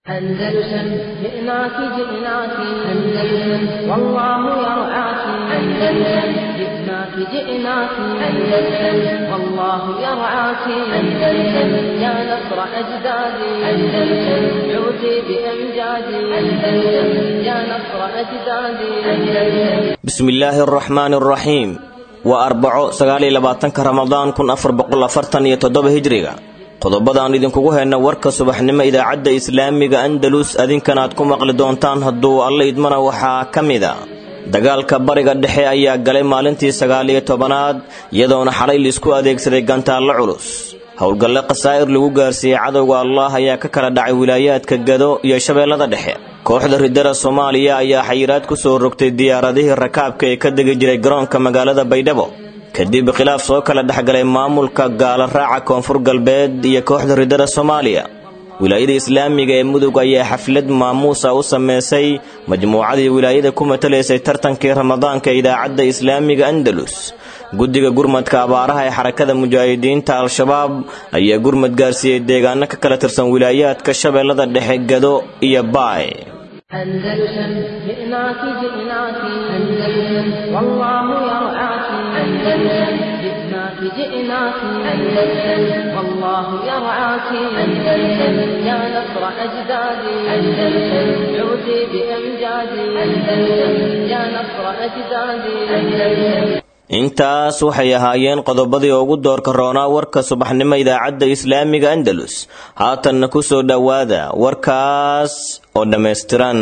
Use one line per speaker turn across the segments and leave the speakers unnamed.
أندلسن جئناك جئناك أندلسن والله يرعاك أندلسن جئناك جئناك أندلسن والله يرعاك أندلسن يا نصر أجدادي أندلسن عودي بأمجادي أندلسن يا نصر أجدادي أندلسن
بسم الله الرحمن الرحيم waa arbaco sagaaliyo labaatanka ramadaan kun afar boqol afartan iyo toddoba hijriga qodobadaan idinkugu hayna warka subaxnimo idaacadda islaamiga andalus adinkan aad ku maqli doontaan hadduu alla idmana waxaa ka mid a dagaalka bariga dhexe ayaa galay maalintii sagaaliyo tobanaad iyadoona xalay liisku adeegsaday gantaallo culus howlgalle khasaa'ir lagu gaarsiiyey cadowga allah ayaa ka kala dhacay wilaayaadka gado iyo shabeellada dhexe kooxda ridada soomaaliya ayaa xayiraad ku soo rogtay diyaaradihii rakaabka ee ka degi jiray garoonka magaalada baydhabo kadib khilaaf soo kala dhexgalay maamulka gaala raaca koonfur galbeed iyo kooxda ridada soomaaliya wilaayada islaamiga ee mudug ayaa xaflad maamuusa u sameysay majmuucadii wilaayada ku matalaysay tartankii ramadaanka idaacadda islaamiga andalus guddiga gurmadka abaaraha ee xarakada mujaahidiinta al-shabaab ayaa gurmad gaarsiiyey deegaano ka kala tirsan wilaayaadka shabeellada dhexe gado iyo baay
أندلسن جئناك جئناك أندلسن والله يرعاك أندلسن جئناك جئناك أندلسن والله يرعاك أندلسن يا نصر أجدادي أندلسن عودي بأمجادي أندلسن يا نصر أجدادي أندلسن
intaas waxay ahaayeen qodobadii ugu doorka roonaa warka subaxnimo idaacadda islaamiga andalus haatanna ku soo dhowaada warkaas oo dhammaystiran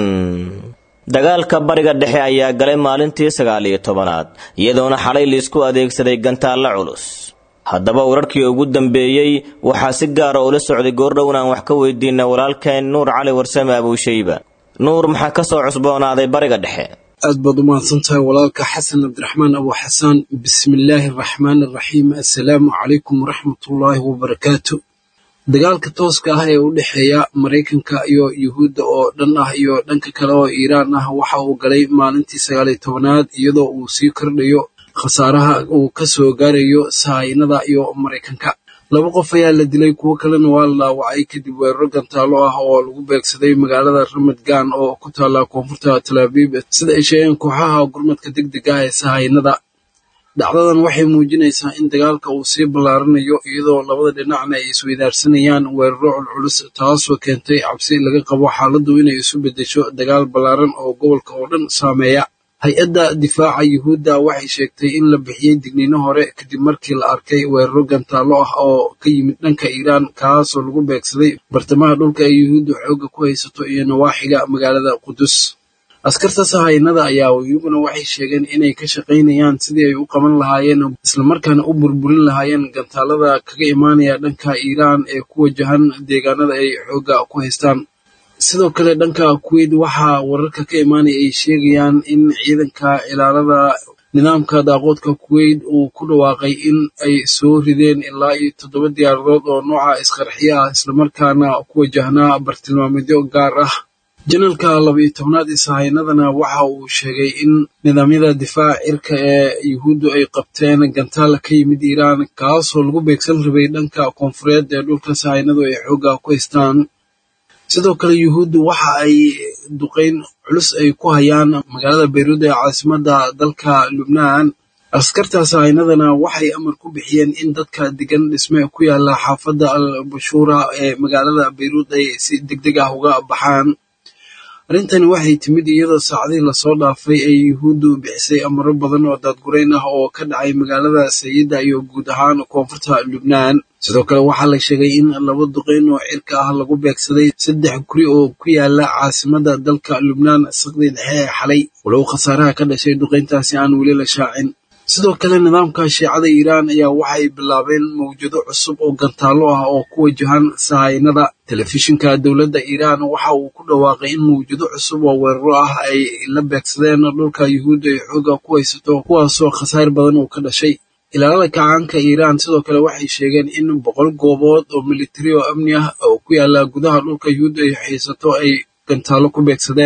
dagaalka bariga dhexe ayaa galay maalintii sagaaliyo tobanaad iyadoona xalay liisku adeegsaday gantaallo culus haddaba wararkii ugu dambeeyey waxaa si gaara ula socday goordhown aan wax ka weydiina walaalkeen nuur cali warsame abuushayba nuur maxaa ka soo cusboonaaday bariga dhexe
aad baad u mahadsan tahay walaalka xasan cabdiraxmaan abu xasaan bismillaahi araxmaan araxiim assalaamu calaykum waraxmatullaahi wabarakaatu dagaalka tooska ah ee u dhexeeya maraykanka iyo yuhuudda oo dhan ah iyo dhanka kale oo iiraan ah waxa uu galay maalintii sagaaliyo tobanaad iyadoo uu sii kordhayo khasaaraha uu ka soo gaarayo sahaynada iyo maraykanka laba qof ayaa la dilay kuwo kalena waa la dhaawacay kadib weeraro gantaalo ah oo lagu beegsaday magaalada ramadgan oo ku taalla koonfurta talaabiib sida ay sheegeen kooxaha gurmadka deg deg ah ee sahaynada dhacdadan waxay muujinaysaa in dagaalka uu sii ballaaranayo iyadoo labada dhinacna ay isweydaarsanayaan weeraro culculus taasoo keentay cabsi laga qabo xaaladdu inay isu beddesho dagaal ballaaran oo gobolka oo dhan saameeya hay-adda difaaca yuhuudda waxay sheegtay in la bixiyey digniino hore kadib markii la arkay weeraro gantaallo ah oo ka yimid dhanka iiraan kaasoo lagu beegsaday bartamaha dhulka ay yuhuuddu xoogga ku haysato iyo nawaaxiga magaalada qudus askarta sahaynada ayaa iyaguna waxay sheegeen inay ka shaqaynayaan sidii ay u qaban lahaayeen islamarkaana u burburin lahaayeen gantaalada kaga imaanaya dhanka iiraan ee ku wajahan deegaanada ay xoogga ku haystaan sidoo kale dhanka kuweyt waxaa wararka ka imaanaya ay sheegayaan in ciidanka ilaalada nidaamka daaqoodka kuweyt uu ku dhawaaqay in ay soo rideen ilaa iyo toddoba diyaaradood oo nooca isqarxiya ah islamarkaana ku wajahnaa bartilmaameedyo gaar ah janalka laba-iyo tobnaad ee sahaynadana waxa uu sheegay in nidaamyada difaaca cirka ee yuhuuddu ay qabteen gantaal ka yimid iiraan kaasoo lagu beegsan rabay dhanka koonfureed ee dhulka sahaynadu ay xoogga ku haystaan sidoo kale yuhuuddu waxa ay duqayn culus ay ku hayaan magaalada bayruud ee caasimadda dalka lubnaan askarta sahaynadana waxay amar ku bixiyeen in dadka degan dhisme ku yaala xaafadda al bashuura ee magaalada bayruud ay si deg deg ah uga baxaan arrintani waxay timid iyadoo saacadihii lasoo dhaafay ay yuhuuddu bixisay amaro badan oo daadgurayn ah oo ka dhacay magaalada sayidda iyo guud ahaan koonfurta lubnaan sidoo kale waxaa la sheegay in laba duqeyn oo cirka ah lagu beegsaday saddex guri oo ku yaala caasimadda dalka lubnaan saqdii dhexe ee xalay walow khasaaraha ka dhashay duqeyntaasi aan weli la shaacin sidoo kale nidaamka shiicada iiraan ayaa waxay bilaabeen mawjado cusub oo gantaallo ah oo ku wajahan sahaynada telefishinka dowladda iiraan waxa uu ku dhawaaqay in mawjado cusub oo weeraro ah ay la beegsadeen dhulka yuhuudda ay xoogga ku haysato kuwaasoo khasaar badan uu ka dhashay ilaalada kacaanka iiraan sidoo kale waxay sheegeen in boqol goobood oo militari oo amni ah oo ku yaala gudaha dhulka yuhuudda ay haysato ay gantaallo ku beegsadeen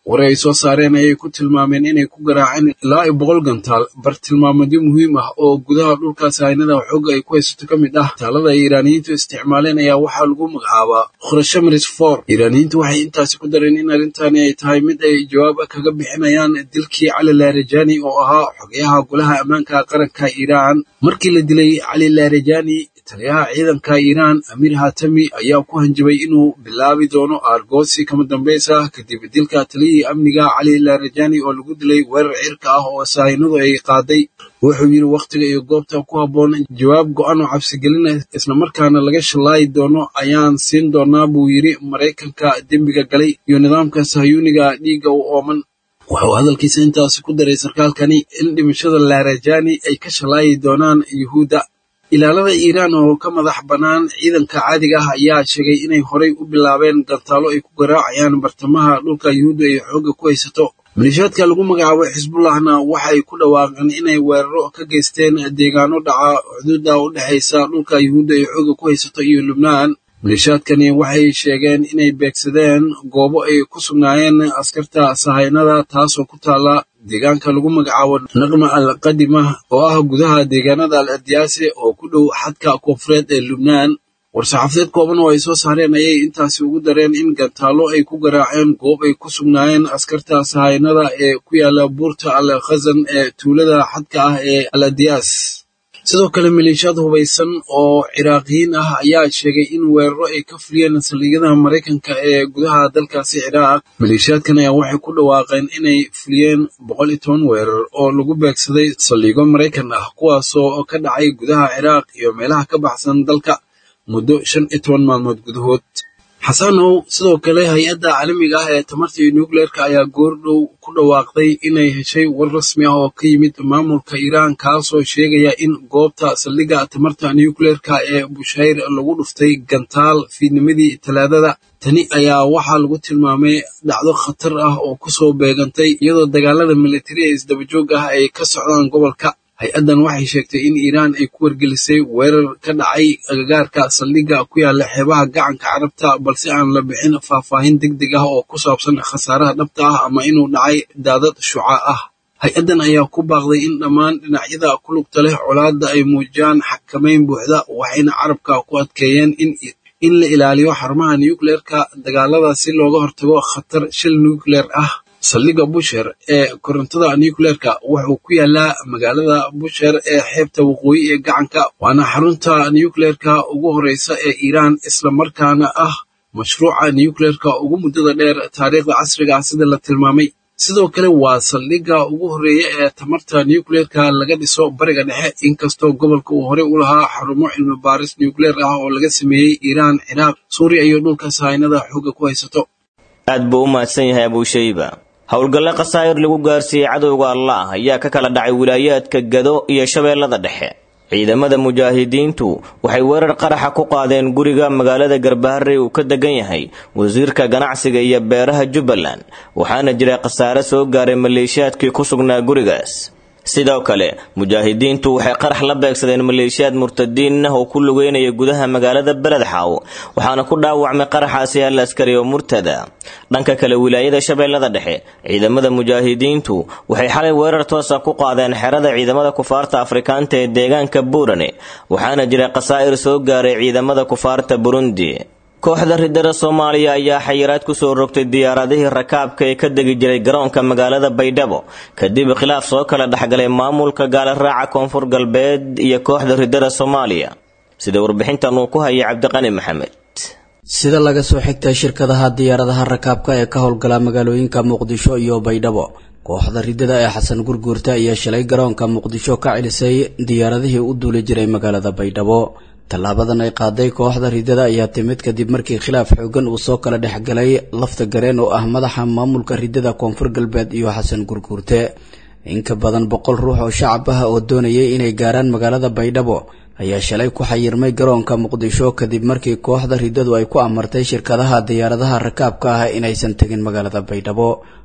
war ay soo saareen ayay ku tilmaameen inay ku garaaceen ilaa iyo boqol gantaal bartilmaameedyo muhiim ah oo gudaha dhulka sahaynada xoogga ay ku haysato ka mid ah taalada ay iiraaniyiintu isticmaaleen ayaa waxaa lagu magacaabaa khurashamaris for iiraaniyiintu waxay intaasi ku dareen in arrintani ay tahay mid ay jawaab kaga bixinayaan dilkii cali laarajani oo ahaa xogayaha golaha ammaanka qaranka iiraan markii la dilay cali laarajani taliyaha ciidanka iiraan amiir hatami ayaa ku hanjabay inuu bilaabi doono aargoosi kama dambaysa kadib dilka taliyihii amniga cali laarajani oo lagu dilay weerar cirka ah oo sahaynadu ay qaaday wuxuu yidhi wakhtiga iyo goobta ku habboon jawaab go-an oo cabsigelina islamarkaana laga shallaayi doono ayaan siin doonaa buu yidhi maraykanka dembiga galay iyo nidaamka sahayuuniga dhiigga u ooman wuxuu hadalkiisa intaasi ku daray sarkaalkani in dhimashada laarajani ay ka shallaayi doonaan yuhuudda ilaalada iiraan oo ka madax bannaan ciidanka caadiga ah ayaa sheegay inay horay u bilaabeen gantaalo ay ku garaacayaan bartamaha dhulka yuhuudda ay xoogga ku haysato maleeshiyaadka lagu magacaabo xisbullahna waxay ku dhawaaqeen inay weeraro ka geysteen deegaano dhaca xuduudda u dhexaysa dhulka yuhuudda ay xoogga ku haysato iyo lubnaan maleeshiyaadkani waxay sheegeen inay beegsadeen goobo ay ku sugnaayeen askarta sahaynada taasoo ku taala deegaanka lagu magacaabo naqma al qadima oo ah gudaha deegaanada al ardiyaase oo ku dhow xadka koonfureed ee lubnaan war-saxaafadeed kooban oo ay soo saareen ayay intaasi ugu dareen in gantaalo ay ku garaaceen goob ay ku sugnaayeen askarta sahaynada ee ku yaala buurta al khazan ee tuulada xadka ah ee al ardiyaas sidoo kale maleeshiyaad hubaysan oo ciraaqiyiin ah ayaa sheegay in weeraro ay ka fuliyeen saldhigyada maraykanka ee gudaha dalkaasi ciraaq maleeshiyaadkan ayaa waxay ku dhawaaqeen inay fuliyeen boqol iyo toban weerar oo lagu beegsaday saldhigyo maraykan ah kuwaasoo ka dhacay gudaha ciraaq iyo meelaha ka baxsan dalka muddo shan iyo toban maalmood gudahood xasanow sidoo kale hay-adda caalamiga ah ee tamarta iyo nucleerka ayaa goordhow ku dhawaaqday inay heshay war rasmi ah oo ka yimid maamulka iiraan kaasoo sheegaya in goobta saldhigga tamarta nucleerka ee bushayr lagu dhuftay gantaal fiidnimadii talaadada tani ayaa waxaa lagu tilmaamay dhacdo khatar ah oo kusoo beegantay iyadoo dagaalada militari ee isdabajoog ah ay ka socdaan gobolka hay-addan waxay sheegtay in iiraan ay ku wargelisay weerar ka dhacay agagaarka saldhigga ku yaala xeebaha gacanka carabta balse aan la bixin faahfaahin deg deg ah oo ku saabsan khasaaraha dhabta ah ama inuu dhacay daadad shuca ah hay-addan ayaa ku baaqday in dhammaan dhinacyada ku lugta leh colaadda ay muujiyaan xakamayn buuxda waxayna carabka ku adkeeyeen in in la ilaaliyo xarumaha nucleerka dagaalada si looga hortago khatar shil nucleer ah saldhigga busher ee korontada nucleerka wuxuu ku yaalaa magaalada busher ee xeebta waqooyi ee gacanka waana xarunta nucleerka ugu horeysa ee iiraan islamarkaana ah mashruuca nucleerka ugu muddada dheer taariikhda casriga ah sida la tilmaamay sidoo kale waa saldhigga ugu horreeya ee tamarta nucleerka laga dhiso bariga dhexe inkastoo gobolka uu horey u lahaa xarumo cilmi baaris nucleer ah oo laga sameeyey iiraan ciraaq suuriya iyo dhulka sahaynada xoogga ku haysato
aad buu u mahadsan yahay abuushayba howlgalle khasaa'ir lagu gaarsiiyey cadowga allah ayaa ka kala dhacay wilaayaadka gado iyo shabeellada dhexe ciidamada mujaahidiintu waxay weerar qaraxa ku qaadeen guriga magaalada garbaharey uu ka degan yahay wasiirka ganacsiga iyo beeraha jubbaland waxaana jira khasaare soo gaaray maleeshiyaadkii ku sugnaa gurigaas sidoo kale mujaahidiintu waxay qarax la beegsadeen maleeshiyaad murtadiin ah oo ku lugeynaya gudaha magaalada beledxaaw waxaana ku dhaawacmay qaraxaasi hal askari oo murtada dhanka kale wilaayada shabeellada dhexe ciidamada mujaahidiintu waxay xalay weerar toosa ku qaadeen xerada ciidamada kufaarta afrikaanta ee deegaanka buurane waxaana jira khasaa'ir soo gaaray ciidamada kufaarta burundi kooxda ridada soomaaliya ayaa xayiraad kusoo rogtay diyaaradihii rakaabka ee ka degi jiray garoonka magaalada baydhabo kadib khilaaf soo kala dhexgalay maamulka gaalaraaca koonfur galbeed iyo kooxda ridada soomaaliya sida warbixintan uu ku hayay cabdiqani maxamed
sida laga soo xigtay shirkadaha diyaaradaha rakaabka ee ka howlgala magaalooyinka muqdisho iyo baydhabo kooxda ridada ee xasan gurguurta ayaa shalay garoonka muqdisho ka celisay diyaaradihii u duuli jiray magaalada baydhabo tallaabadan ay qaaday kooxda ridada ayaa timid kadib markii khilaaf xoogan uu soo kala dhexgalay lafta gareen oo ah madaxa maamulka ridada koonfur galbeed iyo xasan gurguurte in ka badan boqol ruux oo shacab ah oo doonayay inay gaaraan magaalada baydhabo ayaa shalay ku xayirmay garoonka muqdisho kadib markii kooxda ridadu ay ku amartay shirkadaha diyaaradaha rakaabka ah inaysan tegin magaalada baydhabo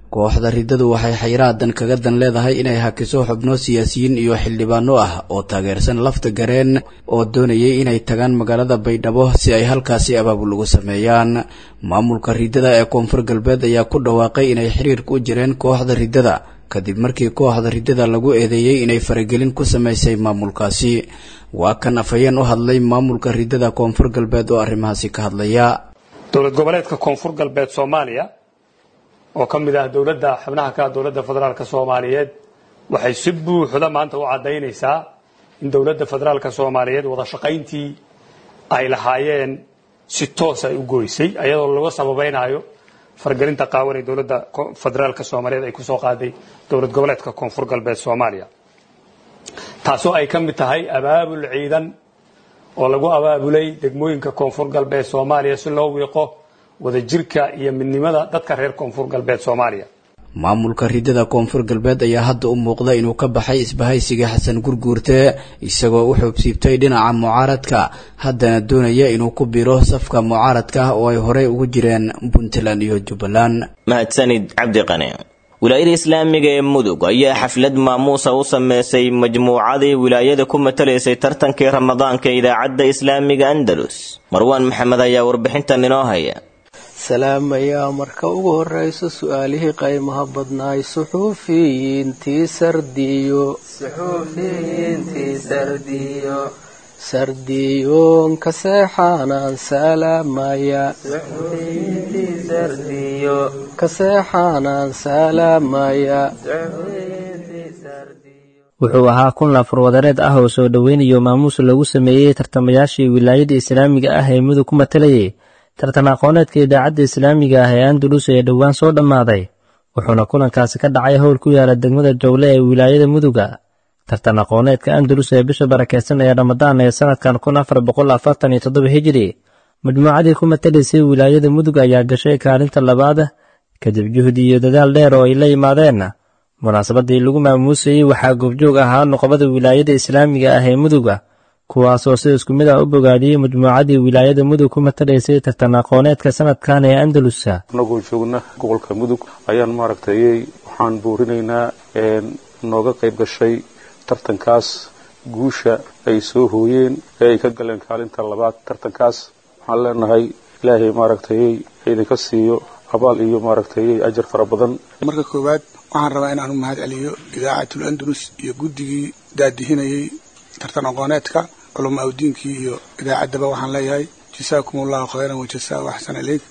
kooxda riddadu waxay xayraadan kaga dan leedahay inay hakiso xubno siyaasiyiin iyo xildhibaano ah oo taageersan lafta gareen oo doonayay inay tagaan magaalada baydhabo si ay halkaasi abaabul ugu sameeyaan maamulka riddada ee koonfur galbeed ayaa ku dhawaaqay inay xiriirka u jireen kooxda riddada kadib markii kooxda riddada lagu eedeeyey inay faragelin ku samaysay maamulkaasi waa kan afhayeen u hadlay maamulka riddada koonfur galbeed oo arrimahaasi ka hadlaya
dowlad goboleedka koonfur galbeed soomaaliya oo ka mid ah dowladda xubnaha ka dowladda federaalk soomaaliyeed waxay si buuxda maanta u caddaynaysaa in dowladda federaalk soomaaliyeed wada shaqayntii ay lahaayeen si toos ay u goysay ayadoo laga sababaynayo fargelinta qaawan ee dowladda federaalk soomaaliyeed ay kusoo qaaday dowlad goboleedka koonfur galbeed soomaaliya taasoo ay ka mid tahay abaabul ciidan oo lagu abaabulay degmooyinka koonfur galbeed soomaaliya si loo wiiqo wadajirka iyo midnimada dadka reer koonfur galbeed soomaaliya
maamulka riddada koonfur galbeed ayaa hadda u muuqda inuu ka baxay isbahaysiga xasan gurguurte isagoo u xuubsiibtay dhinaca mucaaradka haddana doonaya inuu ku biro safka mucaaradka oo ay horey ugu jireen puntland iyo jubbaland
mahadsanid cabdi qane wilaayada islaamiga ee mudug ayaa xaflad maamuusa u sameysay majmuucadii wilaayada ku matalaysay tartankii ramadaanka ee idaacadda islaamiga andalus marwaan maxamed ayaa warbixintan inoo haya
salaamayaa marka ugu horeyso su-aalihii qaymaha badnaay suxuufiyiintii sardiyo sardiyoonka seexaanaan salaamaya kaseexaanaan salaamaya
wuxuu ahaa kun laafur wadareed ah oo soo dhoweynayo maamuus lagu sameeyey tartamayaashii wilaayada islaamiga ah ee mudug ku matalayay tartan aqooneedka idaacadda islaamiga ah ee andalus ee dhowaan soo dhammaaday wuxuuna kulankaasi ka dhacay howl ku yaala degmada jowle ee wilaayada muduga tartan aqooneedka andalus ee bisha barakeysan ee ramadaan ee sanadkan kun afar boqol afartan iyo toddoba hijiri majmuucadii ku matalaysay wilaayada mudug ayaa gashay kaalinta labaad kadib juhdi iyo dadaal dheer oo ay la yimaadeen munaasabadii lagu maamuusayey waxaa goobjoog ahaa noqobada wilaayada islaamiga ah ee muduga kuwaasoo si isku mid ah u bogaadiyey majmuucadii wilaayada mudug ku matalaysay tartan aqooneedka sanadkan ee andalusa
anagoo joogna gobolka mudug ayaan maaragtay waxaan buurinaynaa nooga qayb gashay tartankaas guusha ay soo hooyeen ee ay ka galeen kaalinta labaad tartankaas waxaan leenahay ilaahay maaragtay idinka siiyo abaal iyo maaragtay ajar fara badan
marka koowaad waxaan rabaa inaan u mahad celiyo idaacatul andalus iyo guddigii daadihinayay tartan aqooneedka culama awdiinkii iyo idaacaddaba waxaan leeyahay jasaakum allahu khayran wajasaa axsan ileyk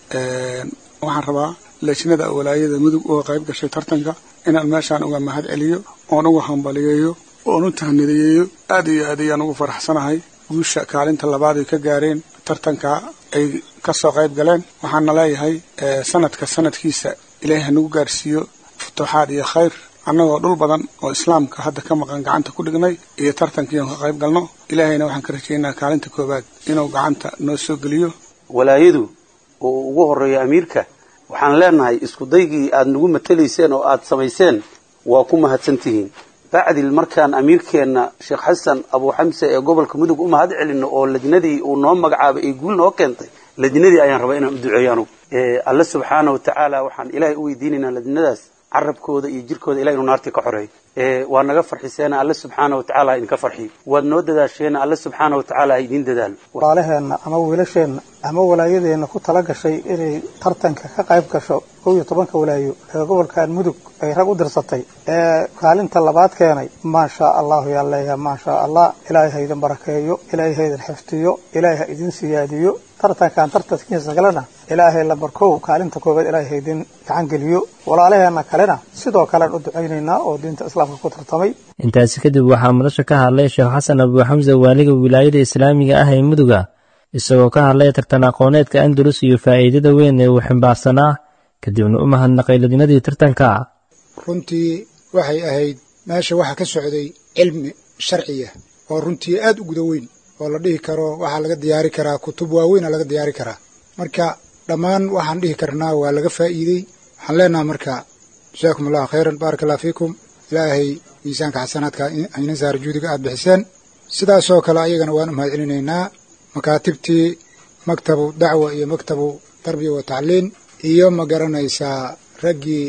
waxaan rabaa leejnada walaayada mudug oo qayb gashay tartanka inaan meeshaan uga mahad celiyo oon uga hambaliyeeyo oon u tahnidayeeyo aad iyo aad ayaan ugu faraxsanahay guusha kaalinta labaad ay ka gaareen tartanka ay kasoo qayb galeen waxaana leeyahay sanadka sanadkiisa ilaahay hanagu gaarsiiyo futuuxaad iyo khayr annagoo dhul badan oo islaamka hadda ka maqan gacanta ku dhignay iyo tartankii aan ka qayb galno ilaahayna waxaan ka rajaynaa kaalinta koowaad inuu gacanta noo soo geliyo
walaayadu oo ugu horeeya amiirka waxaan leenahay iskudaygii aad nagu matalayseen oo aad samayseen waa ku mahadsantihiin bacdil markaan amiirkeenna sheekh xasan abuu xamse ee gobolka mudug u mahad celinno oo lajnadii uu noo magacaabay ay guul noo keentay lajnadii ayaan rabaa inaan u duceeyo anugu alle subxaana wa tacaala waxaan ilaahay u weydiinaynaa lajnadaas carabkooda iyo jirkooda ilahay inuu naartii ka xoreeyo waa naga farxiseena alle subxaana wa tacala ha idinka farxiyo waad noo dadaasheena alle subxaana wa tacala ha idiin dadaalo
walaalaheenna ama wiilasheenna ama walaayadeenna ku tala gashay inay tartanka ka qayb gasho kow iyo tobanka walaayo ee gobolkan mudug ay rag u dirsatay ee kaalinta labaad keenay maashaa allahu yaa leeyahay maashaa allah ilaahay ha idin barakeeyo ilaahay ha idin xifdiyo ilaahay ha idin siyaadiyo tartankan tartankiisa kalena ilaahay lambarkow kaalinta koobaad ilaahay ha idin gacan geliyo walaalaheenna kalena sidoo kalean u ducaynaynaa oo diinta islaamka ku tartamay
intaasi kadib waxaa madasha ka hadlay sheekh xasan abuu xamse waaliga wilaayada islaamiga ah ee muduga isagoo ka hadlay tartan aqooneedka andalus iyo faa'iidada weyn ee uu ximbaarsanaa kadibna u mahadnaqay ladinadii tartanka
runtii waxay ahayd meesha waxaa ka socday cilmi sharciya oo runtii aad u guda weyn oo la dhihi karo waxaa laga diyaari karaa kutub waaweyna laga diyaari karaa marka dhammaan waxaan dhihi karnaa waa laga faa'iidey waxaan leenaha marka jasaakum allahu khayran baaraka allah fiikum ilaahay miisaanka xasanaadka hayna saara juudiga aad bixiseen sidaasoo kale ayagana waan u mahad celinaynaa makaatibtii maktabu dacwa iyo maktabu tarbiya wa tacliin iyo ma garanaysaa raggii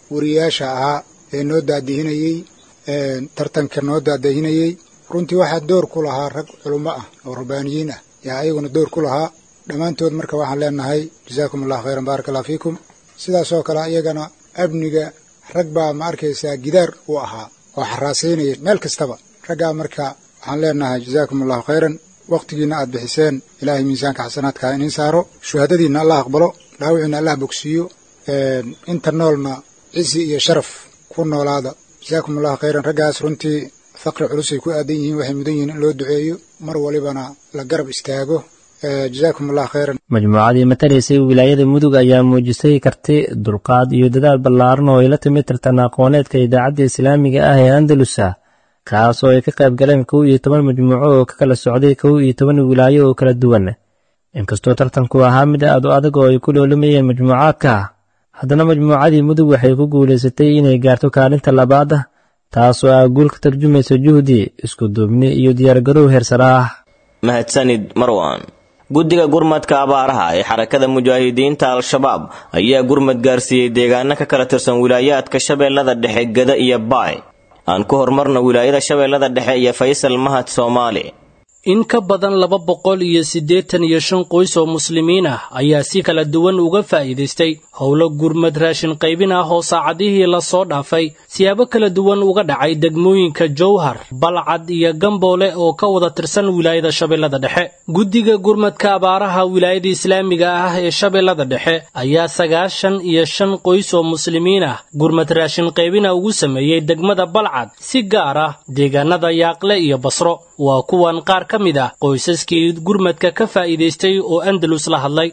wariyaasha ahaa ee noo daadihinayey tartanka noo daadahinayey runtii waxaa door ku lahaa rag culummo ah oo rabbaaniyiin ah yaa ayaguna door ku lahaa dhammaantood marka waxaan leenahay jazaakum allahu khayran baaraka allah fiikum sidaasoo kale iyagana amniga rag baa ma arkaysaa gidaar u ahaa oo xaraasaynaya meel kastaba raggaa marka waxaan leenahay jazaakum allahu khayran wakhtigiinna aad bixiseen ilaahay miisaanka xasanaadka iniin saaro shuhadadiinna allah aqbalo dhaawiciinna allah bogsiiyo inta noolna cisi iyo sharaf ku noolaada jazaakum allahu khayran raggaas runtii faqri culusay ku aadan yihiin waxay mudan yihiin in loo duceeyo mar walibana la garab istaago jazaakum allah khayran
majmuucadii matalaysay wilaayada mudug ayaa muujisay karti dulqaad iyo dadaal ballaaran oo ay la timid tartan aqooneedka idaacadda islaamiga ah ee andalusa kaas oo ay ka qayb galeen kow iyo toban majmuuco oo ka kala socday kow iyo toban wilaayo oo kala duwan inkastoo tartanku ahaa mid aad u adag oo ay ku loolamayeen majmuucaadka haddana majmuucadii mudug waxay ku guulaysatay inay gaarto kaalinta labaad taasoo ah guul ka tarjumaysa juhdi isku duubni iyo diyaargarow heersara ah
mahadsanid marwan guddiga gurmadka abaaraha ee xarakada mujaahidiinta al-shabaab ayaa gurmad gaarsiiyey deegaano ka kala tirsan wilaayaadka shabeellada dhexe gada iyo baay aan ku horumarno wilaayada shabeellada dhexe iyo faysal mahad soomaali
in ka badan laba boqol iyo siddeetan iyo shan qoys oo muslimiin ah ayaa si kala duwan uga faa'iidaystay howlo gurmad raashin qaybin ah oo saacadihii lasoo dhaafay siyaabo kala duwan uga dhacay degmooyinka jowhar balcad iyo gamboole oo ka wada tirsan wilaayada shabeellada dhexe guddiga gurmadka abaaraha wilaayada islaamiga ah ee shabeellada dhexe ayaa sagaashan iyo shan qoys oo muslimiin ah gurmad raashin qaybina ugu sameeyey degmada balcad si gaar ah deegaanada yaaqle iyo basro waa kuwan qaar ka mid ah qoysaskii gurmadka ka faa'iidaystay oo andalus la hadlay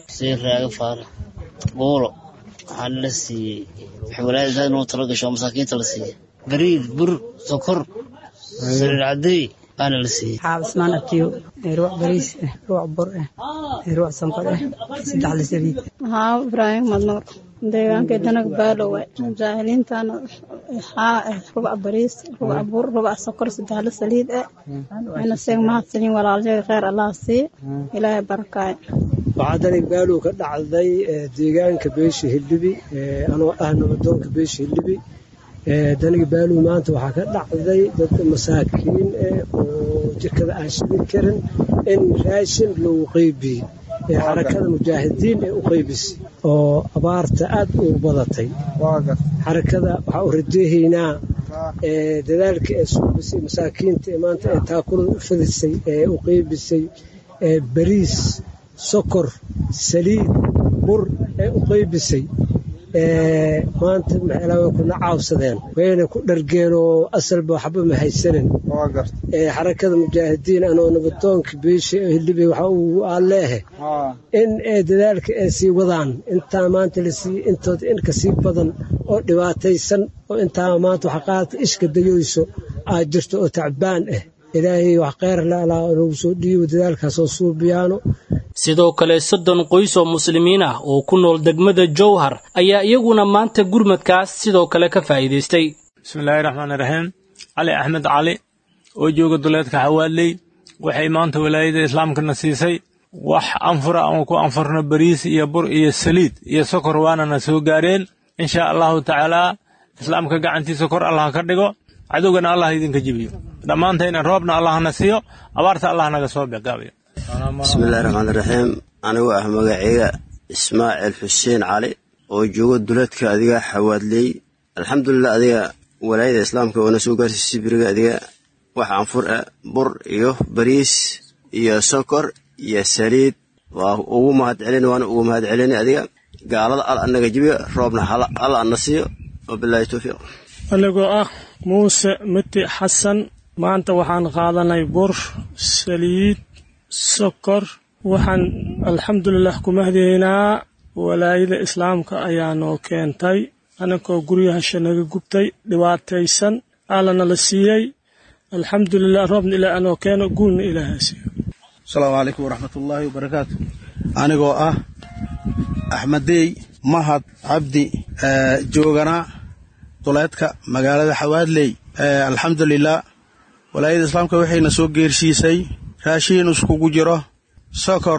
buulo waxaana la siiyey waxay walaayada zaad inuu talo gasho oo masaakiinta la siiyey bariid bur sokor saliid cadeey baana la siiyey
xaab ismaan abtiyo ruuc bariis ah ruuc bur ah ruuc sonkor ah saddex la saliid
haa ibraahim madnuur deegaanka danag baalowe jaahiliintana waxaa ah rubac bariis rubac bur rubac sokor saddex la saliid ah ina seeg mahadsanin walaalsheega kheyr allah siiye ilaahay barakaayo
waxaa danig baalow ka dhacday deegaanka beesha hildhibi anoo ah nabadoonka beesha hildhibi daniga baalow maanta waxaa ka dhacday dad masaakiin ah oo jirkada aan shibin karin in raashin lagu qeybiyey ee xarakada mujaahidiin ee u qaybisay oo abaarta aad ugu badatay xarakada waxaa u rajeehaynaa dadaalka ee suubisay masaakiinta ee maanta ee taakulada u fadisay ee u qaybisay bariis sokor saliid bur ee u qaybisay maanta maxeelaa kuna caawsadeen wayna ku dhargeen oo asalba waxba ma haysanin xarakada mujaahidiin anoo nabadoonka beesha hildhibey waxa uu aalleehe in dadaalka ay sii wadaan intaa maanta la siiyey intooda in ka sii badan oo dhibaataysan oo intaa maanta waxa qaadata ishka dayoyso aad jirto oo tacbaan ah ilaahay wax kheyr laalaa nagu soo dhiibo dadaalkaasoo suubiyaano
sidoo kale soddon qoys oo muslimiin ah oo ku nool degmada jowhar ayaa iyaguna maanta gurmadkaas sidoo kale ka faa'iidaystay
bismillaahi raxmaani raxiim cali axmed cali oo jooga duleedka xawaaley waxay maanta walaayada islaamkana siisay wax anfura aan ku anfurno bariis iyo bur iyo saliid iyo sokor waanana soo gaareen insha allahu tacaalaa islaamka gacantiisa kor allah ka dhigo cadowgana allah idinka jibiyo dhammaantayna roobna allahna siiyo abaarta allah naga soo begaabayo
bismillahi raxmaani raxiim anigoo ah magaceyga ismaaciil xuseen cali oo joogo duleedka adiga xawaadley alxamdulilah adiga walaayada islaamka oona soo gaarsiisay beriga adiga wax anfur ah bur iyo bariis iyo sokor iyo saliid waa ugu mahad celin waana ugu mahad celini adiga gaalada al anaga jibiyo roobna al ana siiyo wabilaahi towfiiq
anigoo ah muuse miti xasan maanta waxaan qaadanay bur saliid sokor waxaan alxamdulilah ku mahdiyeynaa walaayada islaamka ayaa noo keentay aninkoo guryahasha naga gubtay dhibaataysan allana la siiyey alxamdulilah roobna ilaa anoo keeno guulna ilaaha siiyo
asalaamu calaykum waraxmatullaahi wabarakaatu anigoo ah axmedey mahad cabdi joogana duleedka magaalada xawaadley alxamdulilah walaayada islaamka waxayna soo geersiisay raashiin iskugu jiro sokor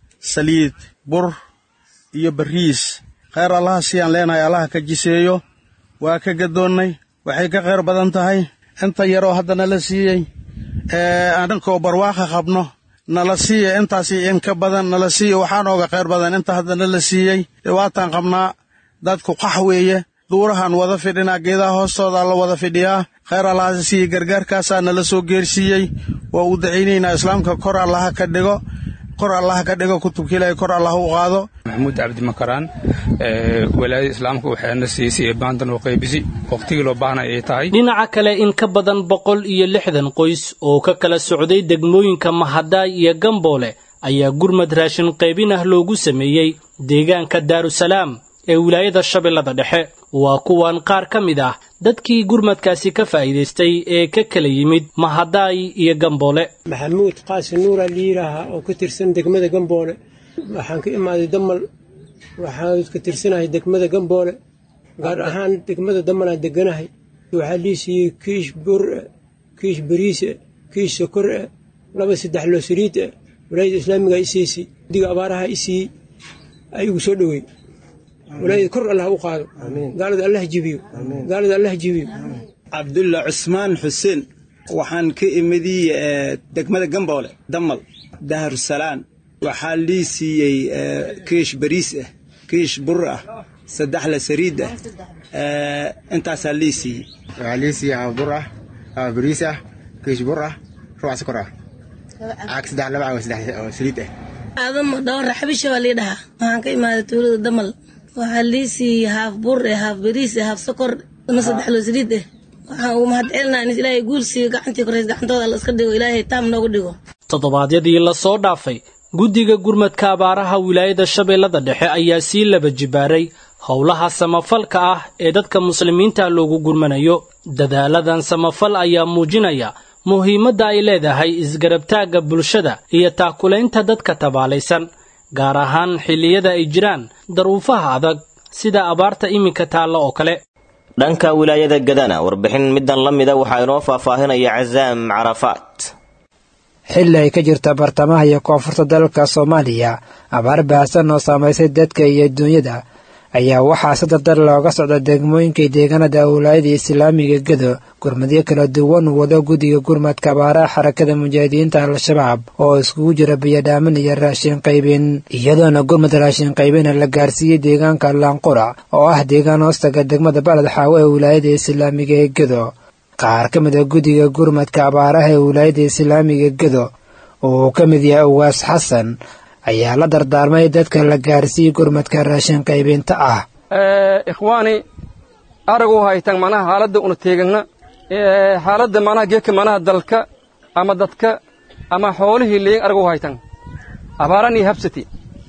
saliid bur iyo bariis kheyr allaha siyaan leenahay allaha ka jiseeyo waa ka gadoonnay waxay ka khayr badan tahay inta yaroo hadda nala siiyey aninkoo barwaaqa qabno nala siiya intaasi in ka badan nala siiya waxaa nooga khayr badan inta hadda nala siiyey dhibaataan qabnaa dadku qax weeye duurahaan wada fidhinaa geedaha hoostoodaa la wada fidhiyaa khayr allaha siiye gargaarkaasaa nala soo geersiiyey waa u dacaynaynaa islaamka kor allaha ka dhigo kor allaha ka dhigo kutubka ilaahay kor allah u qaado
maxamuud cabdi makaraan walaayada islaamka waxaana siisay baandan oo qaybisi waqtigii loo baahnay ay tahay
dhinaca kale in ka badan boqol iyo lixdan qoys oo ka kala socday degmooyinka mahadaay iyo gamboole ayaa gurmad raashin qaybin ah loogu sameeyey deegaanka daarusalaam ee wilaayada shabeellada dhexe waa kuwan qaar ka mid ah dadkii gurmadkaasi ka faa'iidaystay ee ka kala yimid mahadaay iyo gamboole
maxamuud qaasi nuura liiraaha oo ka tirsan degmada gamboole waxaan ka imaaday damal waxaan ka tirsanahay degmada gamboole gaar ahaan degmada damalaan deganahay waxaa lii siiyey kiish bur-e kiish bariise kiish sokor-e laba saddex loo saliid-e walaayada islaamiga isiisay diga abaaraha isiiyey ayagu soo dhoweey walaayada kor allah u qaado gaalada allah jibiyo gaalada allah jibiyo
cabdulla cusmaan xuseen waxaan ka imidii degmada gamboole damal daharusalaam waxaa lii siiyey kiish bariis ah kiish bur ah saddexla sariid ah intaasaa lii siiyey
waxaa lii siiyey haba bur ah haba bariis ah kiish bur ah rubac sokor ah caag saddex laba caag saddex oo saliid ah
aadamo dhowra xabisha waa lii dhahaa waxaan ka imaaday tuulada damal waxaa lii siiyey haaf bur eh haaf bariis eh haaf sokor ama saddex loo saliid eh waxaan ugu mahad celinaa in ilaahay guul siiyo gacantii koreys gacantooda la iska dhigo ilaahay taam noogu dhigo
toddobaadyadii la soo dhaafay guddiga gurmadka abaaraha wilaayada shabeellada dhexe ayaa sii laba jibaaray howlaha samafalka ah ee dadka muslimiinta loogu gurmanayo dadaaladan samafal ayaa muujinaya muhiimadda ay leedahay isgarabtaagga bulshada iyo taakulaynta dadka tabaalaysan gaar ahaan xilliyada ay jiraan daruufaha adag sida abaarta iminka taalla oo kale
dhanka wilaayada gadana warbixin middan la mida waxaa inoo faahfaahinaya casaam carafaat
xilli ay ka jirta bartamaha iyo koonfurta dalka soomaaliya abaar baahsan oo saamaysay dadka iyo duunyada ayaa waxaa si dardar looga socda degmooyinkai deegaanada wilaayada islaamiga gedo gurmadyo kala duwan wado guddiga gurmadka abaaraha xarakada mujaahidiinta al-shabaab oo iskugu jira biyadhaamin iyo raashin qaybin iyadoona gurmad raashin qaybina la gaarsiiyey deegaanka laanqurac oo ah deegaan hoostaga degmada baled xaawo ee wilaayada islaamiga ee gedo qaar ka mid a guddiga gurmadka abaaraha ee wilaayada islaamiga gedo oo uu ka mid yahay uwaas xasan ayaa la dardaarmay dadka la gaarsiiyey gurmadka raashin qaybinta ah
ikhwaani aragu haytan manaha xaaladda una teegana xaaladda manaha geedka manaha dalka ama dadka ama xoolihii leeyin aragu haytan abaaranii habsati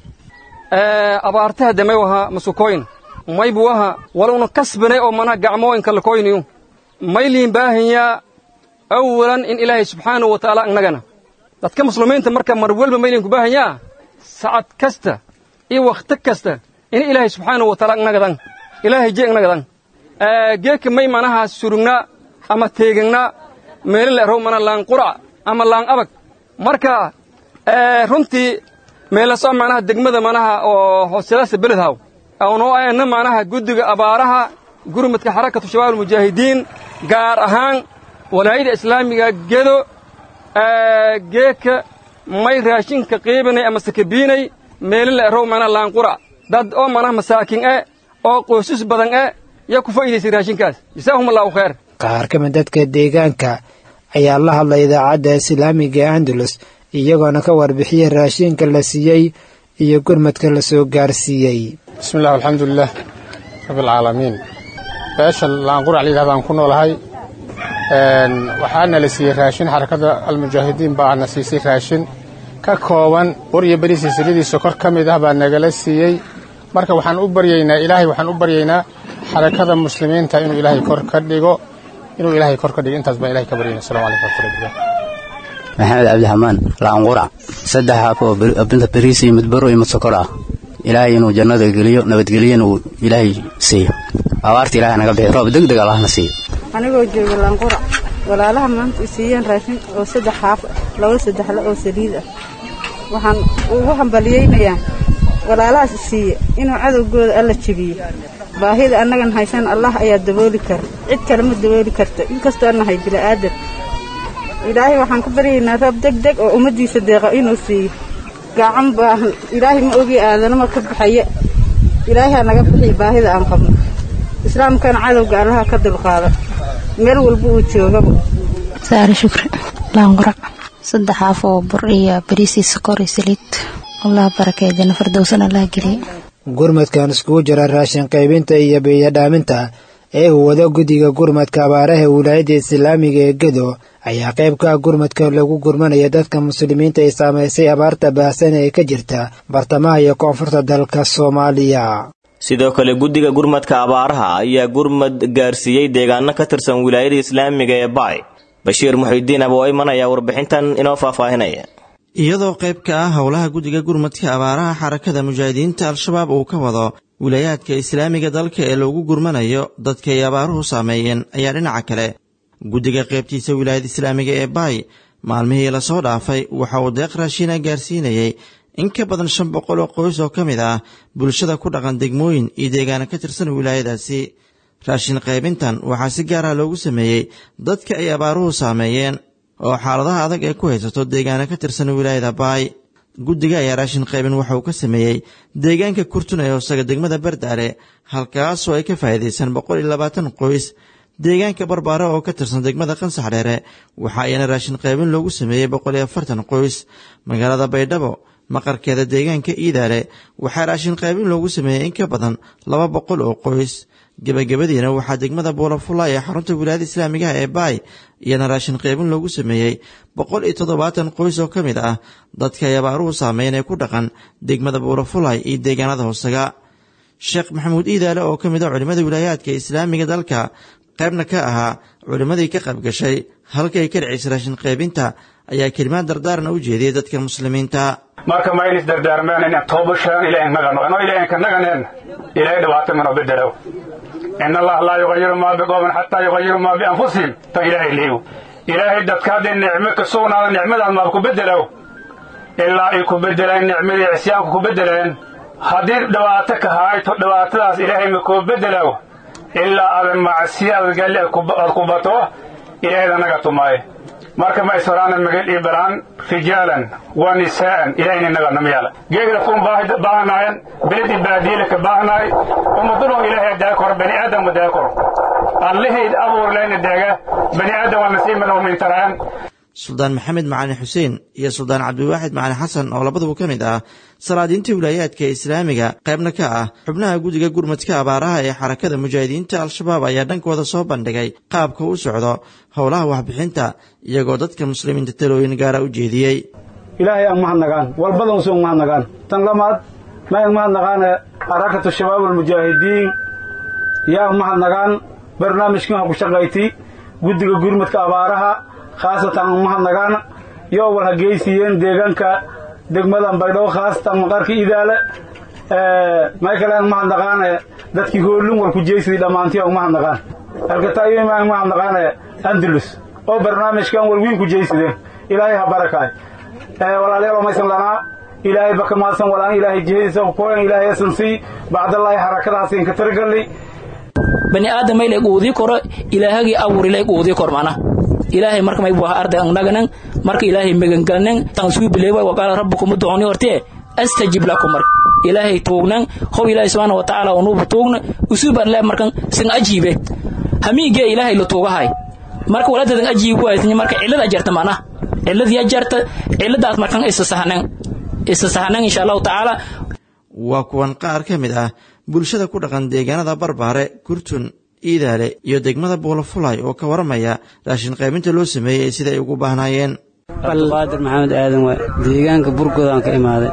abaartaha damay waha masukoyn may buu aha waluna kasbanay oo manaha gacmooyinka lakoyniyu mayliin baahanyaa awalan in ilaahay subxaanahu wa tacaala annagana dadka muslimiinta marka mar walba mayliin ku baahanyaa sacad kasta iyo wakhti kasta in ilaahay subxaanahu wa taala annagadan ilaahay je annagadan geedka may manaha surugnaa ama teegagnaa meelo la erow mana laan qurac ama laan abag marka runtii meelaso manaha degmada manaha oo hooselaasa beledhaw awnoo ayna manaha guddiga abaaraha gurmadka xarakatu shabaab almujaahidiin gaar ahaan walaayada islaamiga gedo geedka may raashinka qiibinay ama sakabiinay meelo la erow mana laanqura dad oo manaha masaakin e oo qoysas badan e yaa ku faa'iidaysay raashinkaas jasaahum allahu khayr
qaar ka mid dadka deegaanka ayaa la hadlay idaacadda islaamiga andalus iyagoona ka warbixiyey raashinka la siiyey iyo gurmadka la soo gaarsiiyey
bismillahi alxamdulilah rabbialcaalamiin beesha laanqurac layidhahdaan ku noolahay waxaana la siiyey raashin xarakada almujaahidiin baa na siisay raashin ka kooban bur iyo beri silsiladii sokor ka mid ah baa nagala siiyey marka waxaan u baryaynaa ilaahay waxaan u baryaynaa xarakada muslimiinta inuu ilaahay kor ka dhigo inuu ilaahay kor ka dhigo intaas baan ilahay ka baryayna assalamu calaykum warahmatullahi
maxamed cabdiraxmaan laanqurac saddex haaf oo binta beriis iyo mid baro iyo mid sokor ah ilaahay inuu jannada geliyo nabadgeliyana uu ilaahay siiyo abaarta ilahay naga bixiyo roob deg deg allahna siiyo
anigoo jooga laanqurac walaalaha maanta i siiyeen raashin oo saddex haaf laba saddexle oo saliid ah waxaan ugu hambaliyeynayaa walaalahaas i siiye inuu cadowgooda alla jebiyo baahida annagan haysan allah ayaa dabooli kara cid kale ma dabooli karta inkastoo nahay bila'aadan ilaahay waxaan ka baryaynaa roob deg deg oo ummaddiisa deeqa inuu siiyo gacan baahan ilaahay ma ogi aadanama ka baxaya ilaahay ha naga bixiyo baahida aan qabno islaamkana cadowga allaha ka dulqaada meel walba uu joogaba
saare shukri laangurac saddex haaf oo bur iyo bariisii sokor iyo saliid allah barakeeyo janno firdowsana allah geliyo
gurmadkan iskugu jira raashin qaybinta iyo biyadhaaminta ee uu wado guddiga gurmadka abaaraha wilaayadda islaamiga ee gedo ayaa qayb ka ah gurmadka lagu gurmanaya dadka muslimiinta ay saamaysay abaarta baahsan ee ka jirta bartamaha iyo koonfurta dalka soomaaliya
sidoo kale guddiga gurmadka abaaraha ayaa gurmad gaarsiiyey deegaano ka tirsan wilaayada islaamiga ee baay bashiir muxidiin aba oo imanaya warbixintan inoo faahfaahinaya
iyadoo qayb ka ah howlaha guddiga gurmadka abaaraha xarakada mujaahidiinta al-shabaab uu ka wado wilaayaadka islaamiga dalka ee loogu gurmanayo dadka ay abaaruhu saameeyeen ayaa dhinaca kale guddiga qaybtiisa wilaayada islaamiga ee baay maalmihii lasoo dhaafay waxa uu deeq raashiina gaarsiinayey in ka badan shan boqol oo qoys oo ka mid ah bulshada ku dhaqan degmooyin iyo deegaana ka tirsan wilaayadaasi raashin qaybintan waxaa si gaara loogu sameeyey dadka ay abaaruhu saameeyeen oo xaaladaha adag ee ku haysato deegaana ka tirsan wilaayada baay guddiga ayaa raashin qaybin waxa uu ka sameeyey deegaanka kurtun ee hoosaga degmada bardaale halkaasoo ay ka faa'iidaysan boqol iyo labaatan qoys deegaanka barbaare oo ka tirsan degmada qansax dheere waxa ayana raashin qaybin loogu sameeyey boqol iyo afartan qoys magaalada baydhabo maqarkeeda deegaanka iidaale waxaa raashin qaybin loogu sameeyey in ka badan laba boqol oo qoys gebagabadiina waxaa degmada buulafula ee xarunta wilaayada islaamigaha ee baay iyana raashin qaybin loogu sameeyey boqol iyo toddobaatan qoys oo ka mid ah dadka ay abaaruhu saameyn ee ku dhaqan degmada buulafulay iyo deegaanada hoosaga sheekh maxamuud iidaale oo ka mid ah culimmada wilaayaadka islaamiga dalka qaybna ka ahaa culimmadii ka qaybgashay halkay ka dhacaysa raashin qaybinta ayaa kelimaad dardaaran u jeediyey dadka muslimiinta
marka ma inis dardaarmeen inaan toobashaan ilaahay nagano anoo ilaahay ka naganeen ilaahay dhibaato mano bedelo in allah laa yuqayiru maa biqowmin xataa yuqayiru maa bianfusihim tan ilaahay liigu ilaahay dadka hadday nicmo ka sugnaada nicmadaas maaba ku bedelow ilaa ay ku bedeleen nicmadii cisyaanku ku bedeleen haddii dhibaato ka hayto dhibaatadaas ilaahay ma kuu bedelow ilaa adan macsiya adgalli aad ku bato ilaahayda naga tumaaye marka ma israana magal iyo balaan rijaalan wa nisaa'an ilahayna naga namayaala geegda kun baahanayan beled iyo baadiyela ka baahanaay umadulon ilaahay daa koro bani aadam daa koro allahayd abuur leyna daaga bani aadam waa nasiiman oo mintaraan
suldaan maxamed macalin xuseen iyo suldaan cabdiwaaxid macalin xasan oo labaduba ka mid ah salaadiinta wilaayaadka islaamiga qaybna ka ah xubnaha guddiga gurmadka abaaraha ee xarakada mujaahidiinta al-shabaab ayaa dhankooda soo bandhigay qaabka u socdo howlaha waxbixinta iyagoo dadka muslimiinta talooyin gaara u jeediyey
ilaahay aan mahadnagaan walbadan usuun mahadnagaan tan lamaad ma aan mahadnaqaane xarakatu shabaab almujaahidiin yaa mahadnagaan barnaamijkan ha ku shaqayti guddiga gurmadka abaaraha khaasatan mahadnagaan yoo war hageysiiyeen deegaanka degmadan baydhabo khaasatan maqarka idaale may kale aan mahadnaqaane dadkii hoolun war ku jeysday dhammaantii aan mahadnaqaan halkataayima aan mahadnaqaane andalus oo barnaamijkan war wiin ku jeysadeen ilaahay ha barakaay walaalayaal maysan lanaa ilaahay baka maasan walaan ilaahay jihadiisa kukoyan ilaahay asan sii bacdallaahi harakadahaasiin ka taragalli
bani aadamay leg uudii koro ilaahagii abuuri leg uudii kor mana ilaahay marka may buha arday angnaganan marka ilaahay megangalnan tan suu bileewa waqaala rabbukum ud'uuni hortee astajib lakum marka ilaahay tuugnan how ilaahay subhanahu wa ta'ala unubu tuugna usuban le markan sin ajiibe hamiige ilaahay la tuugahay marka waladadan ajiibu aysan marka cilada jarta mana ciladii jarta ciladaas markan isa sahnan isa sahnan insha Allah ta'ala
waa kuwan qaar ka mid ah bulshada ku dhaqan deegaanada barbaare kurtun iidaale iyo degmada buulafulay oo ka waramaya raashin qaybinta loo sameeyey sida ay ugu baahnaayeen
abdiqaadir maxamed aadan waa deegaanka burgoodaan ka imaaday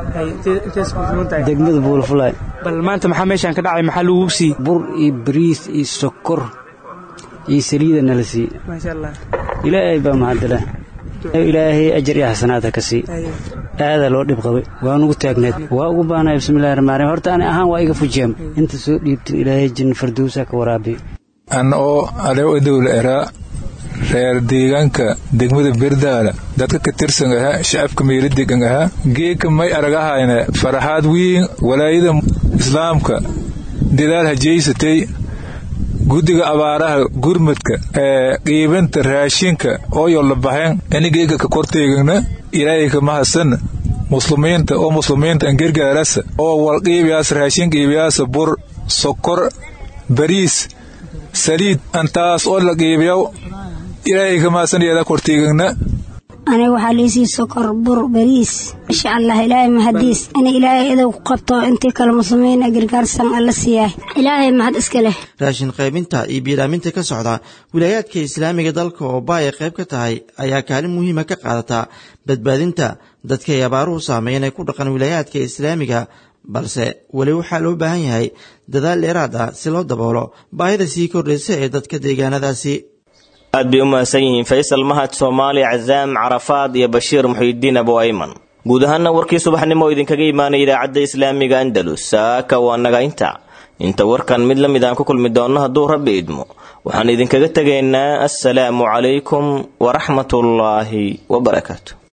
degmada buulafulay
bal maanta maxaa meeshaan ka dhacay maxaa lagu sii
bur iyo bariis iyo sokor iyo saliida nala sii ilaahay baa mahadala ilaahay ajar iyo xasanaadha ka sii aadaa loo dhib qabay waa nugu taagneed waa ugu baanaya bismillahi rahmaan rahiim horta ani ahaan waa iga fujiyam inta soo dhiibtin ilaahay jin fardowsa ka waraabiy
an oo alew adowla eraa reer deegaanka degmada berdaala dadka ka tirsan ahaa shacabka meelo degan ahaa geeka may aragahayna faraxaad wiin walaayada islaamka dadaal hajeysatay guddiga abaaraha gurmadka ee qiibinta raashinka ooyo la baxeen inigeyga ka korteegana ilaahay ka mahadsan muslimiinta oo muslimiinta an gargaarasa oo wal qiibiyaas raashin qiibiyaasa bur sokor bariis saliid antaas oo la qiibiyaw ilaahay ka mahadsan iyada korteegana
aniga waxaa liisii sokor bur bariis insha allah ilaahay mahadiis ina ilaahay idow ku qabto intii kale muslimiina gargaarsan alla siiyahay ilaahay mahad iska leh
raashin qaybinta iyo biiraaminta ka socda wilaayaadka islaamiga dalka oo ba ay qayb ka tahay ayaa kaalin muhiima ka qaadata badbaadinta dadka ay abaaruhu saameeyeen ee ku dhaqan wilaayaadka islaamiga balse weli waxaa loo baahan yahay dadaal dheeraad ah si loo daboolo baahida sii kordhaysa ee dadka deegaanadaasi
aad bay u mahadsan yihiin faysal mahad soomaali cazaam carafaad iyo bashiir muxiidiin abu ayman guud ahaana warkii subaxnimo oo idinkaga imaanaya idaacadda islaamiga andalus saaka waa naga inta inta warkan mid la mid aan ku kulmi doonno hadduu rabbi idmo waxaan idinkaga tegaynaa assalaamu calaykum waraxmatullaahi wabarakaatu